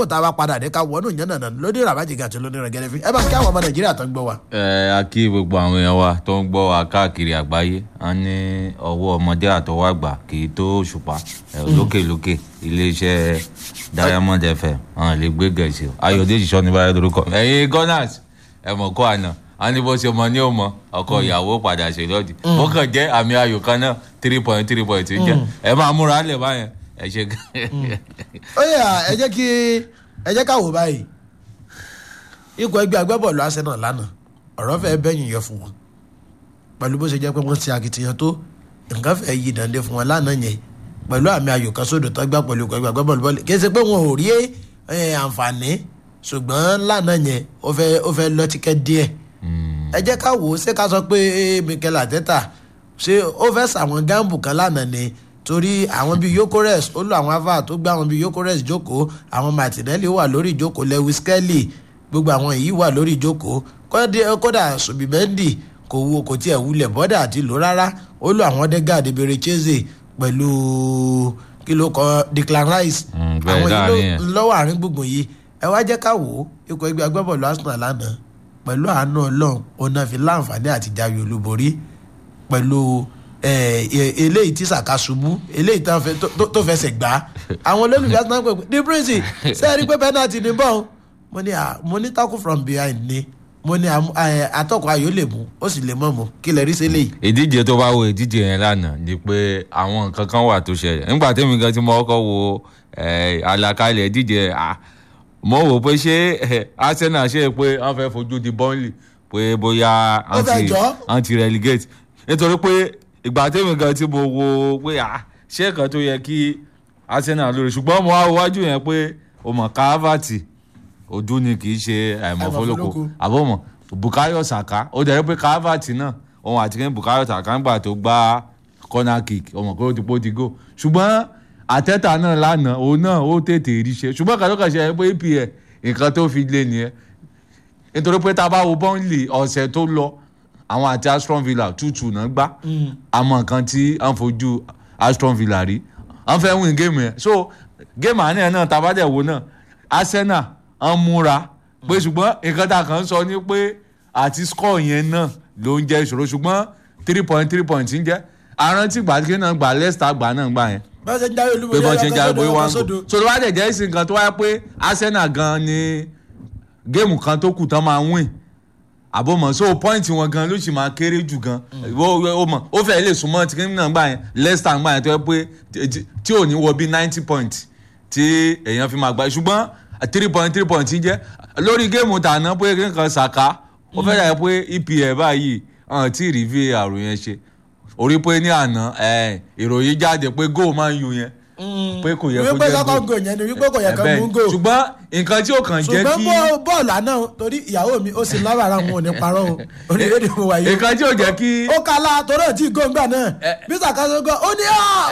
kó tá a bá padà dé ká wọnú ìyẹn nànà lóní ràbájìgà àti lóní rẹgẹrẹ fi ẹ bá kí àwọn ọmọ nàìjíríà tó ń gbọ́ wa. ẹ a kí gbogbo àwọn èèyàn wa tó ń gbọ́ wa káàkiri àgbáyé a ní ọwọ́ ọmọdé àtọwọ́ àgbà kì í tó òṣùpá ẹ, lókèlókè iléeṣẹ́ diamond fm àwọn lè gbé gẹ̀ẹ́sì ayọ̀dèjì sọ́ni báyọ̀ lórúkọ ẹ̀yin gunners ẹ mọ̀ kó àná a ní bó ṣe mọ ní òmọ ọkọ ìyàwó padà ṣe lọ́dì ó kàn jẹ́ àmì ayò kan náà three point three point ń jẹ́ ẹ máa múra lẹ̀ báyẹn ẹ ṣe gan. ó yà ẹ jẹ́ kí ẹ jẹ́ ká wò báyìí ikọ̀ ẹgbẹ́ agbábọ́ọ̀lù arsenal lánàá ọ̀rọ̀ fẹ́ bẹ́yìn yọ fún wọn pẹ̀lú bó ṣe jẹ́ pé wọ́n ti akitiyan tó nǹkan fẹ́ yí dande fún wọn lánàá yẹn pẹ̀lú àmì ayò kan sódò tó gbà pẹ̀lú ikọ̀ ẹgbẹ́ agbábọ́ọ̀lù bọ́ọ̀lù kì í ṣe pé wọn ò rí eh, àǹfààní ṣùgbọ́n lánàá yẹn ó fẹ́ ó fẹ́ lọ́tíkẹ́ díẹ̀ ẹ jẹ́ ká wò ó ṣé ká sọ pé eh, Mikel Arteta ṣé ó fẹ́ sàwọn gáàmù kan lánàá ni torí àwọn bíi yokores ó lo àwọn ava tó gbé àwọn bíi yokores jókòó àwọn martinelli wà lórí ìjókòó lewis kelly gbogbo àwọn yìí wà lórí ìjókòó kódà- kódà subimendi kò wo kò tiẹ̀ wulẹ̀ bọ́dà àti lò rárá ó lo àwọn odegaard berecheze pẹ̀lú kí ló kọ declan rice Mm, bẹ́ẹ̀ àwọn yìí láàrin yẹn. ló lọ́wọ́ àárín gbùngbùn yìí ẹ wá jẹ́ ká wò ó ikọ̀ ẹgbẹ́ agbábọ́ọ̀lù arsenal lánàá pẹ̀lú àánú ọlọ́run òun náà fi láǹfààní àti jáwé olúborí pẹ̀lú eh, e- eléyìí tí sàkà ṣubú eléyìí tán fẹ́- tó- tó- tó fẹsẹ̀ gbá àwọn olólùfẹ́ arsenal pé the prince ṣé ẹ rí pé penalty ní bọ́ọ̀ mo ní à mo ní tackle from behind ni mo ní àmú- eh, atọ́kọ̀ ayò lè mú ó sì lè mọ̀ mọ́ kí lè rí sí eléyìí. ìdíje tó bá wo ìdíje yẹn lánàá ni pé àwọn nǹkan kan wà tó ṣẹlẹ̀ nígbà tẹ́mi gan tí mo kọ́kọ́ wo eh, àlàkalẹ̀ ìdíje yẹn, ah, mo wò pé ṣé eh, Arsenal ṣe pé wọ́n fẹ́ fojú di Burnley pé bóyá Ó fẹ́ jọ́. anti relegate nítorí pé ìgbà tẹ́mi gan tí mo wo pé ah, ṣé nǹkan tó yẹ kí Arsenal lórí ṣùgbọ́n mo wá wájú yẹn pé o mọ̀ káfàtì ojú ni kì í ṣe àìmọ̀fólókò Àìmọ̀fólókò. àbọ̀mọ̀ bukayo saka ó dẹ̀ rí pé calvert náà òun àti kí bukayo saka ń gbà tó gbá corner kick ọmọ kó ti pó ti go ṣùgbọ́n àtẹ́tà náà lánàá òun náà ó tètè rí ṣe ṣùgbọ́n kàtó kàn ṣe ẹ pé apl nǹkan tó fi lé nìyẹn nítorí pé tá a bá wo bọ́ńlì ọ̀sẹ̀ tó lọ àwọn àti aston villa tútù náà gbá àmọ́ nǹkan tí à ń fojú aston villa rí à ń fẹ́ win géèmù yẹn so géèmù àná yẹn náà tá a bá dẹ̀ wo náà arsenal ń múra pé ṣùgbọ́n nǹkan tá a kàn ń sọ ni pé àti score yẹn náà ló ń jẹ́ ìṣòro ṣùgbọ́n three point three point ń jẹ́ arántí gbàdúgbò náà gbà leicester gbà náà gbà yẹn bá ṣe ń jáwé pé olúborí bọ́n ṣe ń jáwé ọkọ̀ bóyá sódò, wá ọkọ̀ ń sódò. kó so tó bá dẹ̀ jẹ́ ìsìn kan tó wáyé pé arsenal gan ni géèmù kan tó kù tán máa win àbọ̀mọ̀ so point wọn gan ló sì máa kéré jù gan ó ó mọ̀ ó fẹ́ lè súnmọ́ tí kìnìún náà gbà yẹn leicester gbà yẹn tó yẹ pé tí- tí ò ní wọ bí ninety point tí èèyàn fi máa gbà ṣùgbọ́n three point three point jẹ́ lórí géèmù tàná pé kí nǹkan ṣàká ó fẹ́ dà pé epl báyìí hàn tí rí var yẹn ṣe orí pé ní àná ẹ, ìròyìn jáde pé goal máa ń yu yẹn pé kò yẹ kó wípé jẹ́ kọ́kọ́ goal gò yẹn ni wípé kò yẹ kó Ẹ̀bẹ̀ mú ni. gò ṣùgbọ́n nǹkan tí ó kàn jẹ́ ṣùgbọ́n kí bọ́- bọ́ọ̀lù àná torí ìyàwó mi ó sì lábàárà wọn ò ní parọ́ o orílẹ̀-èdè mo wà yìí nǹkan tí ó jẹ́ kí ó kala torí ẹ̀ tí góńgbà náà bí sàkásọ gan ó ní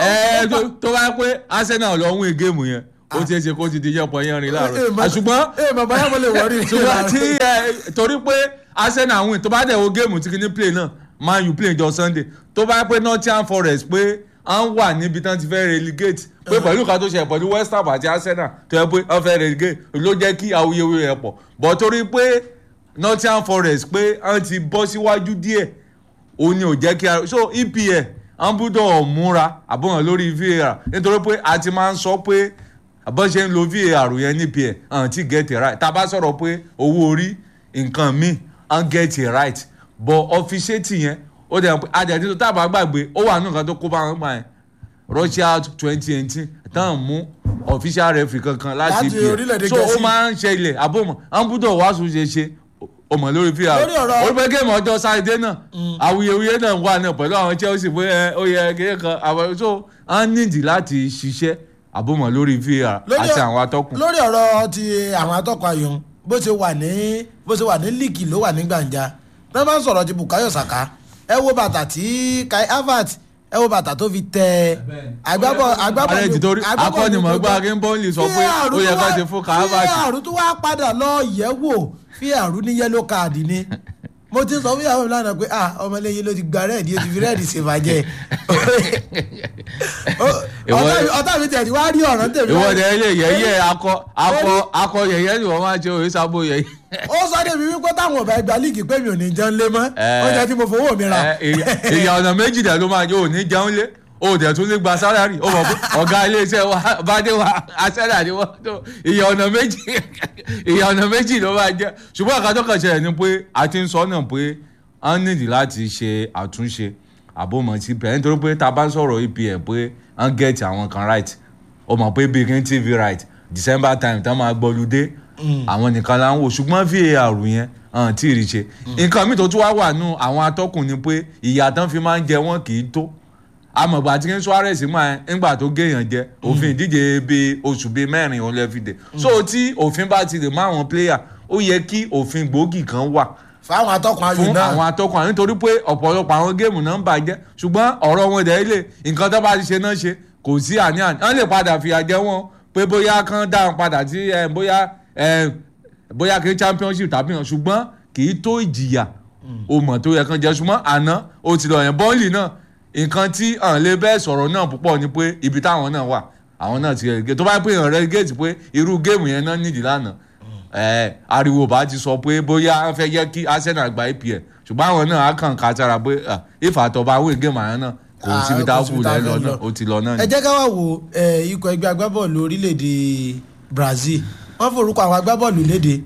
ẹ ọ́ tó tó bá pé Arsenal lọ win géèmù yẹn ó ti ṣe kó ti di yẹpọ yẹn rìn láàárọ̀ àṣùgbọ́n ee bàbá yà mo lè wọrí ṣùgbọ́n tí ẹ torí pé Arsenal win tó bá dẹ̀ wo géèmù tí kìíní play náà Man U play jọ Sunday tó bá pé Nottingham Forest pé à ń wà níbi tán ti fẹ́ relegate pé pẹ̀lú ìka tó ṣe pẹ̀lú West Ham àti Arsenal tó yẹ pé wọ́n fẹ́ relegate ló jẹ́ kí awuyewuye rẹ̀ pọ̀ bọ̀ torí pé Nottingham Forest pé wọ́n ti bọ́ síwájú díẹ̀ òun ni ò jẹ́ kí a so EPL à ń búdọ̀ múra àbọ̀hàn lórí VAR nítorí pé a ti máa ń sọ pé àbọ̀ ṣe ń lo VAR yẹn ní EPL hàn tí get it right tá a bá sọ̀rọ̀ pé owó orí nǹkan míì hàn get it right but officiate yẹn ó dẹ̀ pé adẹ̀tí tó tábà gbàgbé ó wà nínú nǹkan tó kó bá wọn gbà yẹn Russia twenty eighteen táwọn mú official referee kankan láti Láti orílẹ̀-èdè EPL so ó Gẹ̀ẹ́sì. máa ń ṣẹlẹ̀ àbọ̀mọ̀ à ń búdọ̀ wàásù ṣe ṣe ọmọ lórí VAR Lórí ọ̀rọ̀- ó pé géèmù ọjọ́ sátidé náà awuyewuye náà wà náà pẹ̀lú àwọn Chelsea pé ẹ, ó yẹ kéèyàn kan àwọn so a nídìí láti ṣiṣẹ́ àbọ̀mọ̀ lórí VAR Lórí àti ọ- àwọn atọ́kùn. lórí ọ̀rọ̀ ti àwọn atọ́kùn ayò bó ṣe wà ní bó ṣe wà ní líìkì ló wà ní gbàǹjà náà máa ń sọ̀rọ̀ ti Bukayo Saka ẹ wo bàtà tí Kai Havertz ẹ wo bàtà tó fi tẹ agbábọ̀ agbábọ̀ alẹ́ ti torí akọ́nimọ̀gbá akínbọ́ọ̀lì sọ pé ó yẹ ká ti fún Havertz. fíàrù tó wá padà lọ yẹ̀ wò fíàrù ní yẹ́lò káàdì ni mo ti sọ fún ìyàwó mi lánàá pé ah ọmọlẹ́yìn ló ti gba rẹ́ẹ̀dì ó ti fi rẹ́ẹ̀dì ṣèfàjẹ́ Ìwọ- ọ̀tá mi tẹ̀ tí wàá rí ọ̀ràn tèmi ìwọ báyìí. dẹ yẹ yẹyẹ akọ akọ akọ yẹyẹ ni wọn máa ṣe òye sábò yẹyẹ. ó sọ débi wípé táwọn ọba ẹgbàá líìgì pé mi ò ní jẹun lé mọ́ Ẹ. oúnjẹ tí mo fowó mi ra. Ẹ, ìyà- ìyà ọ̀nà méjì dẹ̀ ló máa jẹ́ òní jẹun lé o dẹ̀ tún lè gba sálárì o mọ̀ pé ọ̀gá iléeṣẹ́ wa bàdé wa asẹ́là ni wọ́n tó ìyà ọ̀nà méjì ìyà ọ̀nà méjì ló máa jẹ́ ṣùgbọ́n àkàtọ́ kan ṣẹlẹ̀ ni pé a ti ń sọ náà pé a nídìí láti ṣe àtúnṣe àbòmọ̀ sí pẹ̀ nítorí pé tá a bá ń sọ̀rọ̀ EPL pé a ń gẹ̀ẹ́tì àwọn kan right o mọ̀ pé big n tv right December time tán máa gbọ́ludé àwọn nìkan la ń wò ṣùgbọ́n VAR yẹn hàn tí ì rí ṣe nǹkan mi tó tún wá wà nù àwọn atọ́kùn ni pé ìyà tán fi máa ń jẹ wọ́n kì í tó amọ̀gbà tí kí Suarez máa ńgbà tó géèyàn jẹ òfin ìdíje bíi oṣù bíi mẹ́rin òun lè fi dè so tí òfin bá ti lè mọ àwọn player ó yẹ kí òfin gbòógì kan wà fáwọn atọ́kùn ayò fún náà àwọn atọ́kùn àwọn nítorí pé ọ̀pọ̀lọpọ̀ àwọn géèmù náà ń bàjẹ́ ṣùgbọ́n ọ̀rọ̀ wọn dẹ̀ lè nǹkan tó bá ti ṣe náà ṣe kò sí àní-àní wọ́n lè padà fìyà jẹ wọ́n pé bóyá kán dáhùn padà sí ẹ, bóyá ẹ, bóyá kí championship tàbí hàn ṣùgbọ́n kì í tó ìjìyà o mọ̀ tó yẹ kán jẹ ṣùgbọ́n àná o ti lọ yẹn bọ́ọ̀lì náà nǹkan tí à ń lè bẹ́ẹ̀ sọ̀rọ̀ náà púpọ̀ ni pé ibi táwọn náà wà àwọn náà ti relegate tó bá pè yàn relegate pé irú géèmù yẹn náà nídìí lánàá ẹ ariwo bá ti sọ pé bóyá wọ́n fẹ́ yẹ kí Arsenal gba EPL ṣùgbọ́n àwọn náà á kàn ká sára pé ìfàtọ̀bà wíìn géèmù àyàn náà kò Ah, síbi tá a kò síbi kù tá a lẹ́ lọ fẹ́ náà lọ. ó ti lọ náà ẹ ni. jẹ́ ká wá wo ẹ, ikọ̀ ẹgbẹ́ agbábọ́ọ̀lù orílẹ̀-èdè Brazil wọ́n forúkọ àwọn agbábọ́ọ̀lù léde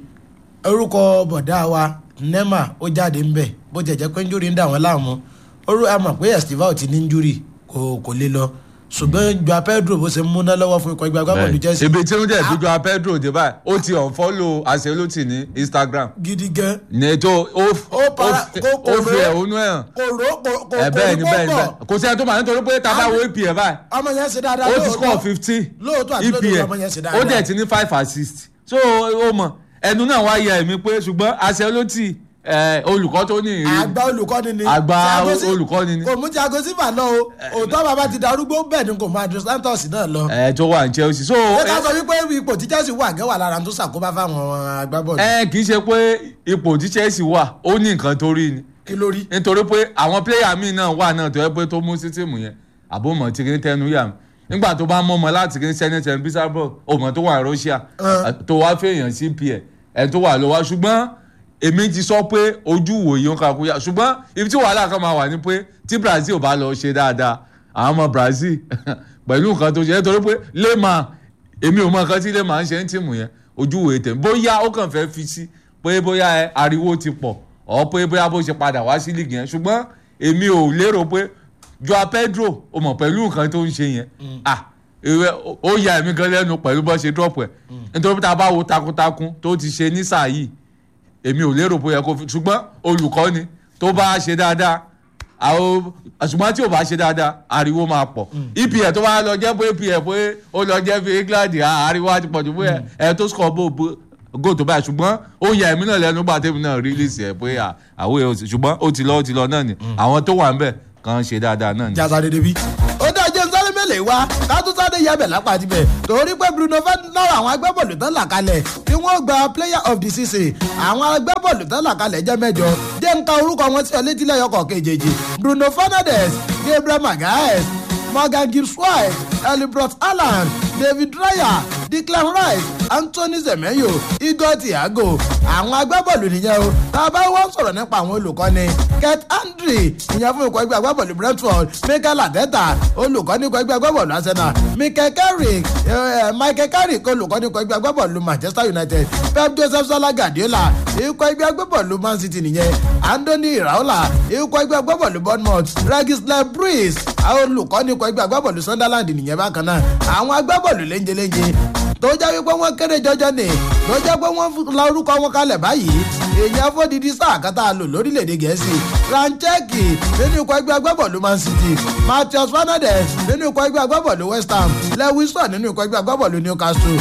orúkọ bọ̀dá wa Neymar ó jáde ń bẹ̀ bó jẹ́ jẹ́ pé njúri ń dà wọ́n láàmú orú a mọ̀ pé Estivao ti ní njúri kò kò lè lọ ṣùgbọ́n Joao Pedro bó ṣe ń múná lọ́wọ́ fún ikọ̀ ẹgbẹ́ agbábọ́ọ̀lù Chelsea ibi tí ó dẹ̀ fi jọ Pedro dé báyìí ó ti unfollow Ancelotti ní Instagram gidi gan ní tó ó Ó para- kó- kò ó fi ró- ẹ̀hónú ẹ̀ hàn kò ró kò kò ẹ̀ kò bẹ́ẹ̀ ní ni bẹ́ẹ̀ ni pọ́pọ̀ bẹ́ẹ̀ kò sí ẹni tó máa nítorí pé tá a bá wo EPL báyìí ọmọ yẹn ṣe dáadáa ó ti score lóòótọ́ fifteen lóòótọ́ àti lódodo ọmọ yẹn ṣe ó dáadáa dẹ̀ ti ní five assist so ó mọ̀ ẹnu náà wá yẹ ẹ̀mí pé ṣùgbọ́n Ancelotti ẹ̀, olùkọ́ tó ní ìrírí àgbà olùkọ́ni ni Àgbà Thiago Si- olùkọ́ni ni. kò mú Thiago Silva lọ o òótọ́ bàbá ti darúgbó bẹ́ẹ̀ ni kò máa Dos Santos náà lọ. ẹ̀ tó wà ní Chelsea so ṣé ká sọ wípé ipò tí Chelsea wà gẹ́wà lára tó ṣàkóbá fáwọn agbábọ́ọ̀lù ẹ kì í ṣe pé ipò tí Chelsea wà ó ní nǹkan tó rí ni kí ló rí. nítorí pé àwọn pléyà míì náà wà náà tó yẹ pé tó mú sítìmù yẹn àbòmọ̀ tí kìíní tẹnu yà mí nígbà tó bá mọ́mọ́ láti kìíní sẹ́nẹ́tẹ̀ bísàbọ̀ òmò tó wà ní Russia Ẹ. tó wá fèèyàn sí pl ẹ̀ tó wà lọ́wọ́ ṣùgbọ́n èmi ti sọ pé ojú wòye ń kakú yá ṣùgbọ́n ibi tí wàhálà kan máa wà ní pé tí Brazil ò bá lọ ṣe dáadáa àwọn ọmọ Brazil pẹ̀lú nǹkan tó ṣe nítorí pé lèèmà èmi ò mọ nǹkan tí lèèmà ń ṣe ń tìmù yẹn ojú wòye tẹ̀ bóyá ó kàn fẹ́ fi sí pé bóyá ẹ ariwo ti pọ̀ ọ̀ pé bóyá bó ṣe padà wá sí líìgì yẹn ṣùgbọ́n èmi ò lérò pé Joao Pedro o mọ̀ pẹ̀lú nǹkan tó ń ṣe yẹn ah ìwé ó ya èmi gan lẹ́nu pẹ̀lú bó ṣe drop ẹ̀ nítorí tá a bá wo takuntakun tó ti ṣe ní sáà yìí èmi ò lérò bóyá kó fi ṣùgbọ́n olùkọ́ni tó bá ṣe dáadáa àwọn ṣùgbọ́n tí ò bá ṣe dáadáa ariwo máa pọ̀ EPL tó bá lọ jẹ́ pé EPL pé ó lọ jẹ́ fi England ah, ariwo á ti pọ̀ jù pé ẹ tó score bó bó go tó báyìí ṣùgbọ́n ó ya èmi náà lẹ́nu gbà tèmi náà release ẹ̀ pé à, àwọn èèyàn sì- ṣùgbọ́n ó ti lọ ó ti lọ náà ni àwọn tó wà ń bẹ̀ kàn ṣe dáadáa náà ni. jasa dédé bí. ó dá jẹ́ sáré mélòó wá ká tún sáré yẹbẹ̀ lápá tibẹ̀ torí pé Bruno Fernandes àwọn agbábọ́ọ̀lù tán là kalẹ̀ tí wọ́n gba player of the season àwọn agbábọ́ọ̀lù tán là kalẹ̀ jẹ́ mẹ́jọ jẹ́ ń ka orúkọ wọn sí ọ létí lẹ́yọkọ̀ kejì Bruno Fernandes Gabriel Magalhaes Morgan Gibbs White Elibrot Haaland David Raya Declan Rice Anthony Semenyo Igor Thiago àwọn agbábọ́ọ̀lù nìyẹn o tá a bá wọ́n sọ̀rọ̀ nípa àwọn olùkọ́ni Kurt Andre ìyẹn fún ikọ̀ ẹgbẹ́ agbábọ́ọ̀lù Brentford Mikel Arteta olùkọ́ni ikọ̀ ẹgbẹ́ agbábọ́ọ̀lù Arsenal Mikel Carrick eh, Michael Carrick olùkọ́ni ikọ̀ ẹgbẹ́ agbábọ́ọ̀lù Manchester United Pep Joseph Salah Guardiola ikọ̀ ẹgbẹ́ agbábọ́ọ̀lù Man City nìyẹn Anthony Iraola ikọ̀ ẹgbẹ́ agbábọ́ọ̀lù Bournemouth Regis Lebris olùkọ́ni ikọ̀ ẹgbẹ́ agbábọ́ọ̀lù Sunderland nìyẹn bákan náà àwọn agbábọ́ọ̀lù léńjeléńje tó jẹ́ wípé wọ́n kéré jọjọ ni tó jẹ́ pé wọ́n la orúkọ wọn kalẹ̀ báyìí èèyàn fódìdí sáà kan tá a lò lórílẹ̀‐èdè gẹ̀ẹ́sì Rancheki nínú ikọ̀ ẹgbẹ́ agbábọ́ọ̀lù Man City Matheus Fernandes nínú ikọ̀ ẹgbẹ́ agbábọ́ọ̀lù West Ham Lewison nínú ikọ̀ ẹgbẹ́ agbábọ́ọ̀lù Newcastle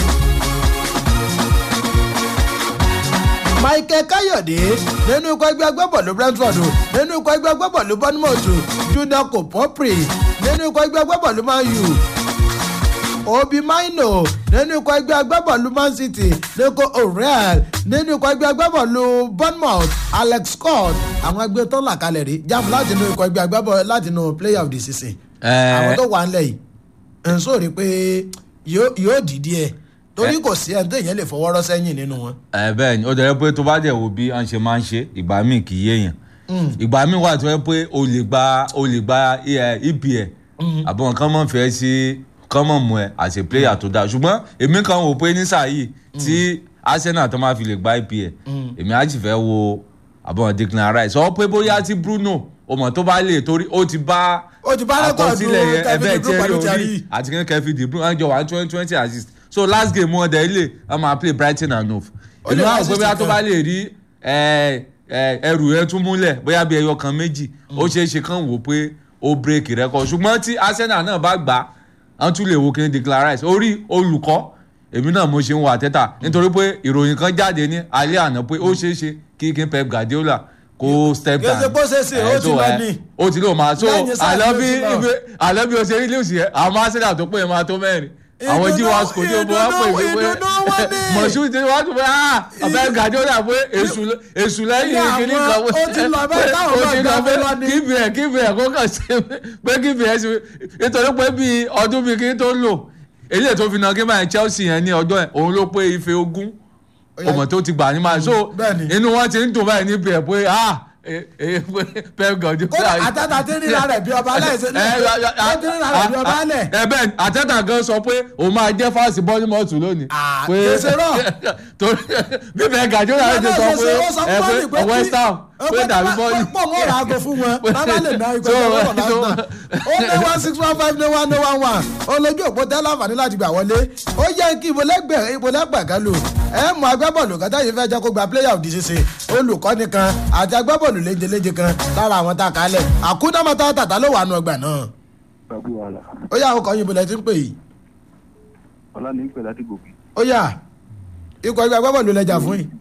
Michael Kayode nínú ikọ̀ ẹgbẹ́ agbábọ́ọ̀lù Brentford nínú ikọ̀ ẹgbẹ́ agbábọ́ọ̀lù Bournemouth Junior Kopopri nínú ikọ̀ ẹgbẹ́ agbábọ́ọ̀lù Man U obi maino nínú ikọ̀ ẹgbẹ́ agbábọ́ọ̀lù man city nico o'reilly nínú ikọ̀ ẹgbẹ́ agbábọ́ọ̀lù bournemouth alex scott àwọn ẹgbẹ́ tó ń là kalẹ̀ rí jáàmù láti inú ikọ̀ ẹgbẹ́ agbábọ́ọ̀lù láti inú player of the season àwọn tó wà ń lẹ̀ yìí ń sọ̀rọ̀ pé yóò dìde ẹ̀ torí kò sí ẹni tó yẹn lè fọwọ́rọ́ sẹ́yìn nínú wọn. ẹ bẹ́ẹ̀ ni ó jẹ́ pé tó bá dẹ̀ wo bí wọ́n ṣe máa ń ṣe ìgbà míì kì í yéèyàn ìgbà míì wà tó yẹ pé o lè gba o lè gba epl àbọ̀ nǹkan mọ̀ fẹ́ sí kán mọ̀ mú ẹ as a player tó dáa ṣùgbọ́n èmi kan wò pé ní sáà yìí tí arsenal tó máa fi lè gba epl èmi á sì fẹ́ wo àbọ̀ declan rice sọ pé bóyá tí bruno ọmọ tó bá lè torí ó ti bá ó ti bá rẹ́kọ̀dù ẹbẹ̀ tí ẹ rí orí àti kẹ́kẹ́ fi bruno àjọ one twenty twenty assist so last game wọn dẹ̀ ilé wọn máa play brighton and hove èmi wá pé bóyá tó bá lè rí ẹrù yẹn tún múlẹ̀ bóyá bí ẹyọ kan méjì ó ṣeé ṣe kán wò pé ó break record ṣùgbọ́n tí arsenal náà bá gbà á tún lè wo kí n declare rice orí olùkọ́ èmi náà mo ṣe ń wo àtẹ́tà nítorí pé ìròyìn kan jáde ní alẹ́ àná pé ó ṣeé ṣe kí kí n pep guardiola kó step down gẹ́gẹ́ bó ṣe ṣe ó ti lọ ní. ó ti lọ máa so àlọ́ bí o ṣe rí lẹ́wọ̀sì yẹn àwọn arsenal tó pé yẹn máa tó mẹ́rin àwọn jí wa sùkò tí o bọ wá pè mí pé mọ̀ṣú ti wá tún pé ah ọ̀bẹ gàdúrà pé èṣù lẹ́yìn kìíní kan ó ti lọ bẹ́ẹ̀ táwọn bá gbà pé lọ ní. kíbi ẹ̀ kíbi ẹ̀ kó kàn ṣe pé kíbi ẹ̀ ṣe nítorí pé bíi ọdún bíi kí n tó lò èyí tó fi náà kí n máa Chelsea yẹn ní ọjọ́ ẹ̀ òun ló pé ife ogún ọmọ tó ti gbà ní máa so inú wọn ti ń dùn báyìí níbi ẹ̀ pé ah pep gọdú. kódà àtàtà tí ń rírà rẹ̀ bí ọba alẹ́ ṣe ní ó ti rírà rẹ̀ bí ọba alẹ́. ẹ bẹ́ẹ̀ àtàtà gan sọ pé òun máa jẹ́ fáàsì bọ́ọ̀lìmọ́ọ̀tù lónìí. pé ṣe rọ. torí bíbẹ̀ gàdú náà ti sọ pé ẹ pé west ham pé dàbí bọ́ọ̀lì. pọ̀ mọ́ ra aago fún wọn bàbá lè ná ikọ̀ ìjọba ọ̀la náà. ó ní one six one five ní one ní one one olójú òpó tẹ́lẹ̀ àǹfààní láti gbà wọlé ó yẹ kí ìbólẹ́gbẹ̀ẹ́ kan lò ẹ mọ agbábọ́ọ̀lù kan táyé fẹ́ jẹ́ kó gba player of the season olùkọ́ni kan àti agbábọ́ọ̀lù léjeléje kan lára àwọn tá a kálẹ̀ àkúndámọ́tà tàtà ló wà nù ọgbà náà. ó yà ọkọ̀ yìnbó lẹ ti ń pè yìí. ọlá ní pè láti gòkè. ó yà ikọ̀ ẹgbẹ́ agbábọ́ọ̀lù lẹjà fún yìí.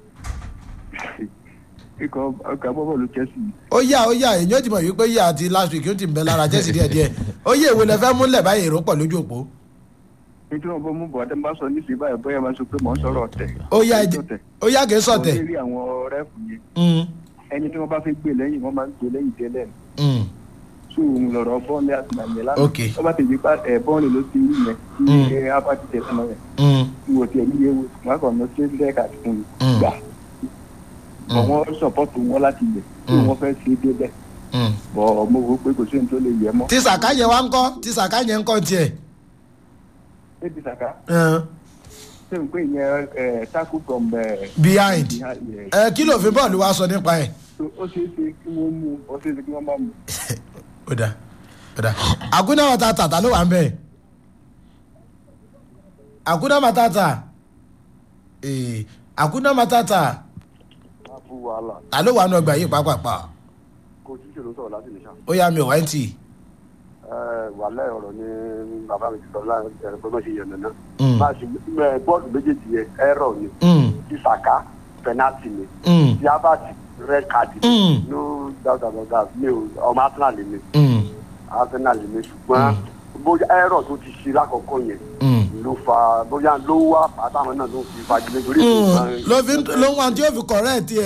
ikọ̀ ọkọ̀ agbábọ́ọ̀lù Chelsea. ó yà ó yà èyí ó ti mọ̀ wípé yà àti last week ó ti ń bẹ lára Chelsea díẹ̀díẹ̀ ó yẹ èwo lẹ fẹ́ múlẹ̀ báyìí èrò pọ̀ lójú òpó nítorí wọn bọ mú bọ àtẹnbá sọ ní ìsìn báyìí bóyá máa sọ pé mò ń sọ̀rọ̀ ọ̀tẹ̀. ó yá ẹjẹ ó yá kìí sọ̀tẹ̀. wọ́n lè rí àwọn rẹ́ẹ̀fù yẹn. ẹni tí wọ́n bá fẹ́ gbé lẹ́yìn wọ́n máa ń gbé lẹ́yìn tẹ́lẹ̀. tó òun lọ̀rọ̀ bọ́ọ̀lì àti nàìjíríà lánàá. ok wọ́n bá tẹ̀lé pa ẹ̀ bọ́ọ̀lì ló ti rí yẹn. kí ẹ apá ti tẹ̀ sọ́nà yẹn. ìwò tiẹ̀ níye wo wọn kàn lọ sí lẹ́ẹ̀ka fún mi gbà. bọ̀ wọ́n sọ̀pọ̀tù wọn láti lẹ̀ tí wọ́n fẹ́ ṣe débẹ̀. bọ̀ mo rò pé kò sí ní tó lè yẹ mọ́. tí sàkáyẹ wa ń kọ́ tí sàkáyẹ ń kọ́ tiẹ̀ ebi saka. ṣé n pè yẹn ẹ tackle from. behind ẹ kí ló fi bọ́ọ̀lù wa sọ nípa ẹ̀. ó ṣeé ṣe kí wọ́n mú ó ṣeé ṣe kí wọ́n má mú. ó dà ó dà àkúnná màtá tàtà ló wà ń bẹ̀. àkúnná màtá tà àkúnná màtá tà ta ló wà nù ọgbà yìí pàápàá. kò tí ṣòro sọ̀rọ̀ láti lè ṣá. ó yà mí ò wáyé tì í wàhálà ọ̀rọ̀ ni bàbá mi ti sọ láàrin ẹ̀rọ pé má ṣe yẹn nana. máa ṣe bọ́ọ̀lù méjèèjì yẹn ẹ̀rọ ni ti sàká pẹnátì ni ti abati red card ni no doubt about that mi ò ọmọ arsenal mi arsenal mi ṣùgbọ́n bóyá ẹ̀rọ tó ti ṣe lákọ̀ọ́kọ́ yẹn ló fa bóyá ló wá àtàwọn náà ló fi fagilé torí. ló fi ló ń wá tí yóò fi correct ẹ